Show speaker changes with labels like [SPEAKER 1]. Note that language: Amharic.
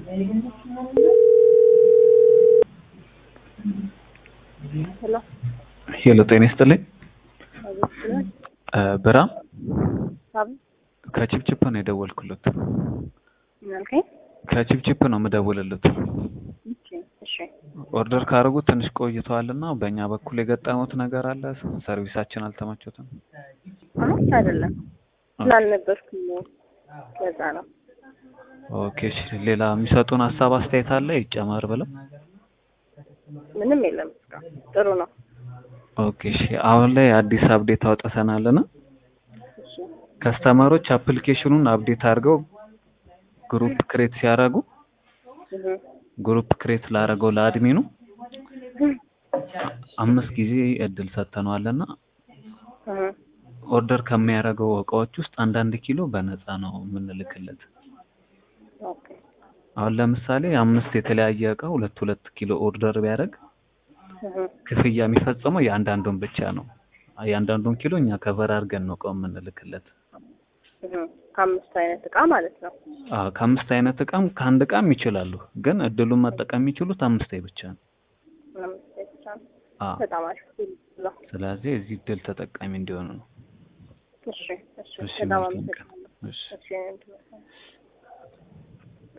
[SPEAKER 1] ሄሎ
[SPEAKER 2] ሄሎ ጤና ይስጥልኝ።
[SPEAKER 1] አቤት
[SPEAKER 2] እ ብርሃን
[SPEAKER 1] ሳብ
[SPEAKER 2] ከቺፕቺፕ ነው የደወልኩለት።
[SPEAKER 1] ምን አልከኝ?
[SPEAKER 2] ከቺፕቺፕ ነው የምደውልለት።
[SPEAKER 1] እሺ እሺ
[SPEAKER 2] ኦርደር ካደረጉ ትንሽ ቆይተዋልና በእኛ በኩል የገጠሙት ነገር አለ። ሰርቪሳችን አልተመቾትም።
[SPEAKER 1] አሁን አይደለም ስላልነበርኩኝ ነው። ለዛ ነው።
[SPEAKER 2] ኦኬ እሺ። ሌላ የሚሰጡን ሀሳብ አስተያየት አለ ይጨመር ብለው?
[SPEAKER 1] ምንም የለም እስካሁን ጥሩ ነው።
[SPEAKER 2] ኦኬ እሺ። አሁን ላይ አዲስ አፕዴት አውጥተናልና
[SPEAKER 1] እሺ
[SPEAKER 2] ከስተመሮች አፕሊኬሽኑን አፕዴት አድርገው ግሩፕ ክሬት ሲያደርጉ
[SPEAKER 1] እህ
[SPEAKER 2] ግሩፕ ክሬት ላደረገው ለአድሚኑ አምስት ጊዜ እድል ሰጥተነዋልና
[SPEAKER 1] እህ
[SPEAKER 2] ኦርደር ከሚያደርገው እቃዎች ውስጥ አንዳንድ ኪሎ በነፃ ነው የምንልክለት።
[SPEAKER 1] ኦኬ
[SPEAKER 2] አሁን ለምሳሌ አምስት የተለያየ እቃ ሁለት ሁለት ኪሎ ኦርደር ቢያደርግ
[SPEAKER 1] እህ
[SPEAKER 2] ክፍያ የሚፈጸመው የአንዳንዱን ብቻ ነው። የአንዳንዱን ኪሎ እኛ ከቨር አድርገን ነው እቃው የምንልክለት።
[SPEAKER 1] እህ ከአምስት አይነት እቃ ማለት ነው።
[SPEAKER 2] አዎ ከአምስት አይነት እቃም ከአንድ እቃም ይችላሉ፣ ግን እድሉን መጠቀም የሚችሉት አምስት ብቻ ነው።
[SPEAKER 1] አምስት ብቻ ነው።
[SPEAKER 2] አዎ
[SPEAKER 1] በጣም አሪፍ ነው።
[SPEAKER 2] ስለዚህ እዚህ እድል ተጠቃሚ እንዲሆኑ ነው።
[SPEAKER 1] እሺ እሺ
[SPEAKER 2] እሺ
[SPEAKER 1] በጣም
[SPEAKER 2] መልካም ቀን።
[SPEAKER 1] አመሰግናለሁ።
[SPEAKER 2] እሺ
[SPEAKER 1] እሺ